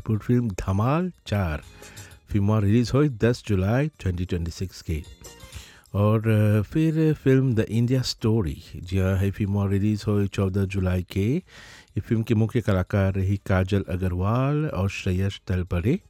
Bhojpur film धमाल चार film release हुई 10 जुलाई 2026 के और अ, फिर फिल्म द इंडिया स्टोरी जी हाँ है फिल्म रिलीज़ हुई 14 जुलाई के ये फिल्म के मुख्य कलाकार रही काजल अग्रवाल और श्रेयस तलपरे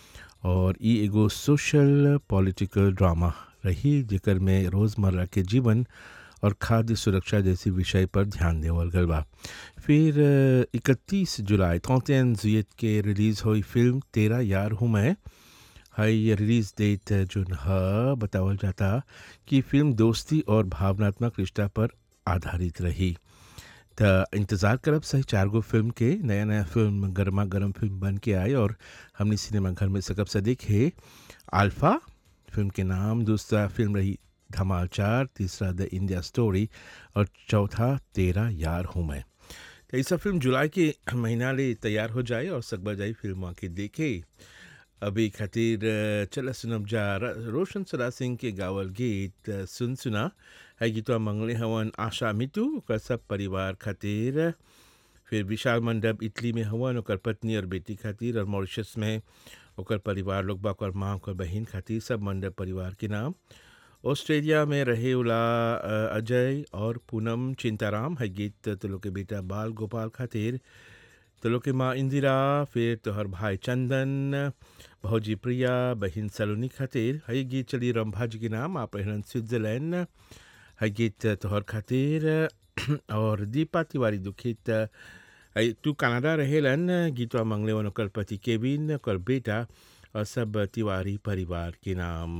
और ई एगो सोशल पॉलिटिकल ड्रामा रही जेकर में रोज़मर्रा के जीवन और खाद्य सुरक्षा जैसी विषय पर ध्यान देवल गल बा फिर इकतीस जुलाई तौतेन जुयत के रिलीज़ हुई फिल्म तेरा यार हूँ मैं हाई रिलीज़ डेट जोन ह बतावल जाता कि फिल्म दोस्ती और भावनात्मक रिश्ता पर आधारित रही त इंतज़ार करब सही चार गो फिल्म के नया नया फिल्म गर्मा गर्म फिल्म बन के आए और हमने सिनेमा घर में सकब से देखे अल्फ़ा फिल्म के नाम दूसरा फिल्म रही धमाल चार तीसरा द इंडिया स्टोरी और चौथा तेरा यार हूँ मैं तो ये सब फिल्म जुलाई के महीना ले तैयार हो जाए और सकबा जाए फिल्म के देखे अभी खातिर अ, चला सुनब जा र- रोशन सरा सिंह के गावल गीत अ, सुन सुना है गीतवा मंगले हवन आशा मितू ओकर सब परिवार खातिर फिर विशाल मंडप इटली में हवन ओकर पत्नी और बेटी खातिर और मॉरिशस में ओकर परिवार लोग बा ओकर माँ ओकर बहन खातिर सब मंडप परिवार के नाम ऑस्ट्रेलिया में रहे उला अ, अजय और पूनम चिंताराम है गीत तो लोग के बेटा बाल गोपाल खातिर तो लोग के माँ इंदिरा फिर तोहर भाई चंदन भौजी प्रिया बहन सलोनी खातिर है गीत चली रंभा जी के नाम आप रहन स्विट्जरलैंड है गीत तोहर खातिर और दीपा तिवारी दुखित है तू कनाडा रहेलन गीतवा मंगले वन ओकर पति केविन ओकर बेटा और सब तिवारी परिवार के नाम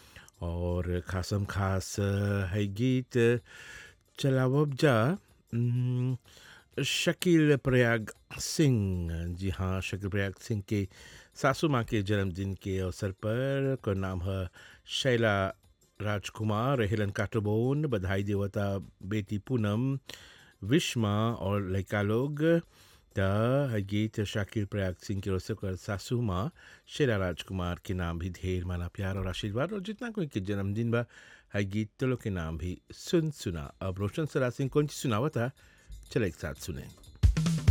और खासम खास है गीत चलावब जा उम, शकील प्रयाग सिंह जी हाँ शकील प्रयाग सिंह के सासू माँ के जन्मदिन के अवसर पर का नाम है शैला राजकुमार हेलन काटोबोन बधाई देवता बेटी पूनम विश्मा और लड़का लोग त गीत शाकिर प्रयाग सिंह के ओर से ओकर सासू माँ शेरा राजकुमार के नाम भी ढेर माना प्यार और आशीर्वाद और जितना कोई के जन्मदिन बा है गीत तो लोग के नाम भी सुन सुना अब रोशन सरा सिंह कौन सी सुनावा था चलो एक साथ सुने